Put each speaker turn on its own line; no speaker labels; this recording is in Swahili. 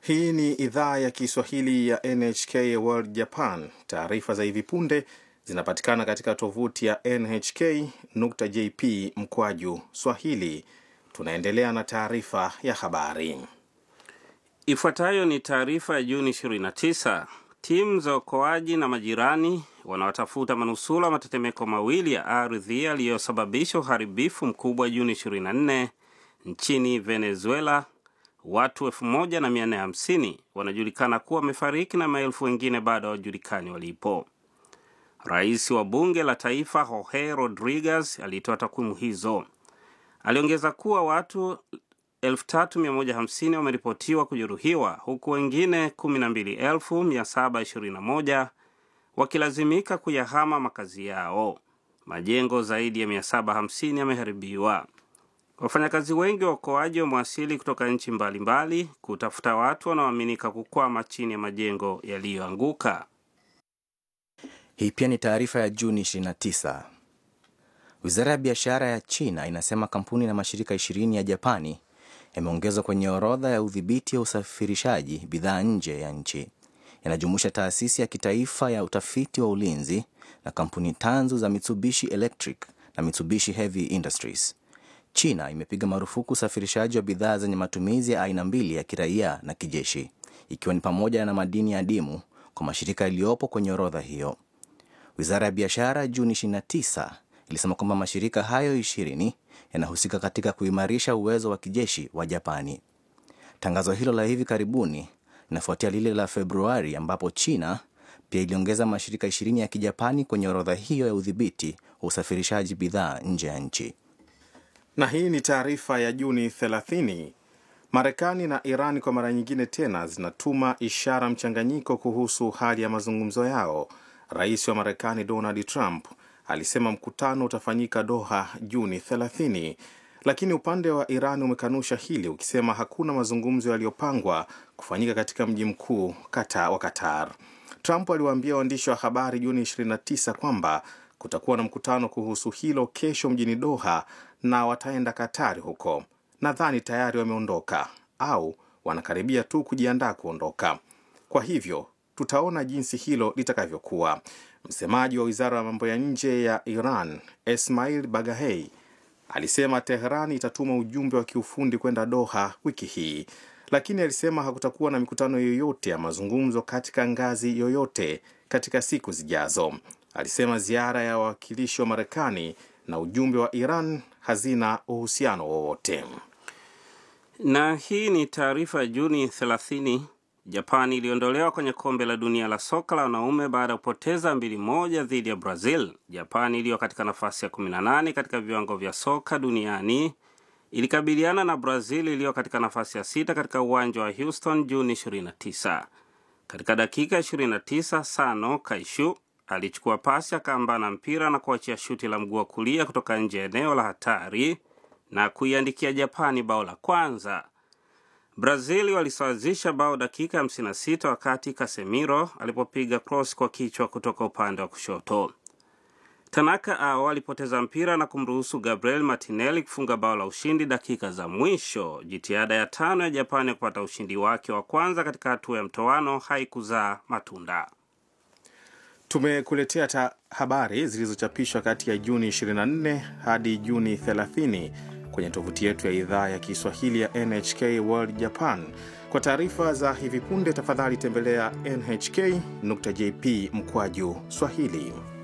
Hii ni idhaa ya Kiswahili ya NHK World Japan. Taarifa za hivi punde zinapatikana katika tovuti ya nhk.jp mkwaju swahili. Tunaendelea na taarifa ya habari.
Ifuatayo ni taarifa ya Juni 29. Timu za uokoaji na majirani wanaotafuta manusura matetemeko mawili ya ardhi yaliyosababisha uharibifu mkubwa Juni 24 nchini Venezuela. Watu 1450 wanajulikana kuwa wamefariki na maelfu wengine bado hawajulikani walipo. Rais wa bunge la taifa Jorge Rodriguez alitoa takwimu hizo. Aliongeza kuwa watu 3150 wameripotiwa kujeruhiwa huku wengine 12721 wakilazimika kuyahama makazi yao. Majengo zaidi ya 750 yameharibiwa. Wafanyakazi wengi wa uokoaji wamewasili kutoka nchi mbalimbali kutafuta watu wanaoaminika kukwama chini ya majengo yaliyoanguka.
Hii pia ni taarifa ya Juni 29. Wizara ya biashara ya China inasema kampuni na mashirika ishirini ya Japani yameongezwa kwenye orodha ya udhibiti wa usafirishaji bidhaa nje ya nchi. Yanajumuisha taasisi ya kitaifa ya utafiti wa ulinzi na kampuni tanzu za Mitsubishi Electric na Mitsubishi Heavy Industries. China imepiga marufuku usafirishaji wa bidhaa zenye matumizi ya aina mbili ya kiraia na kijeshi, ikiwa ni pamoja na madini ya dimu kwa mashirika yaliyopo kwenye orodha hiyo. Wizara ya biashara Juni 29 ilisema kwamba mashirika hayo ishirini yanahusika katika kuimarisha uwezo wa kijeshi wa Japani. Tangazo hilo la hivi karibuni linafuatia lile la Februari ambapo China pia iliongeza mashirika ishirini ya kijapani kwenye orodha hiyo ya udhibiti wa usafirishaji bidhaa nje ya nchi.
Na hii ni taarifa ya Juni 30. Marekani na Iran kwa mara nyingine tena zinatuma ishara mchanganyiko kuhusu hali ya mazungumzo yao. Rais wa Marekani Donald Trump alisema mkutano utafanyika Doha Juni 30, lakini upande wa Iran umekanusha hili ukisema hakuna mazungumzo yaliyopangwa kufanyika katika mji mkuu kata wa Qatar. Trump aliwaambia waandishi wa habari Juni 29 kwamba kutakuwa na mkutano kuhusu hilo kesho mjini Doha na wataenda Katari huko. Nadhani tayari wameondoka au wanakaribia tu kujiandaa kuondoka. Kwa hivyo tutaona jinsi hilo litakavyokuwa. Msemaji wa wizara ya mambo ya nje ya Iran Esmail Bagahei alisema Teheran itatuma ujumbe wa kiufundi kwenda Doha wiki hii, lakini alisema hakutakuwa na mikutano yoyote ya mazungumzo katika ngazi yoyote katika siku zijazo. Alisema ziara ya wawakilishi wa Marekani na ujumbe wa Iran hazina uhusiano wowote.
Na hii ni taarifa ya Juni 30. Japani iliondolewa kwenye kombe la dunia la soka la wanaume baada ya kupoteza mbili moja dhidi ya Brazil. Japani iliyo katika nafasi ya 18 katika viwango vya soka duniani ilikabiliana na Brazil iliyo katika nafasi ya sita katika uwanja wa Houston Juni 29. Katika dakika 29, Sano Kaishu alichukua pasi akaambana mpira na kuachia shuti la mguu wa kulia kutoka nje ya eneo la hatari na kuiandikia Japani bao la kwanza. Brazil walisawazisha bao dakika 56 wakati Casemiro alipopiga cross kwa kichwa kutoka upande wa kushoto. Tanaka ao alipoteza mpira na kumruhusu Gabriel Martinelli kufunga bao la ushindi dakika za mwisho. Jitihada ya tano ya Japani ya kupata ushindi wake wa kwanza katika hatua ya mtoano haikuzaa matunda.
Tumekuletea ta habari zilizochapishwa kati ya Juni 24 hadi Juni 30 kwenye tovuti yetu ya idhaa ya Kiswahili ya NHK World Japan. Kwa taarifa za hivi punde, tafadhali tembelea nhk.jp mkwaju Swahili.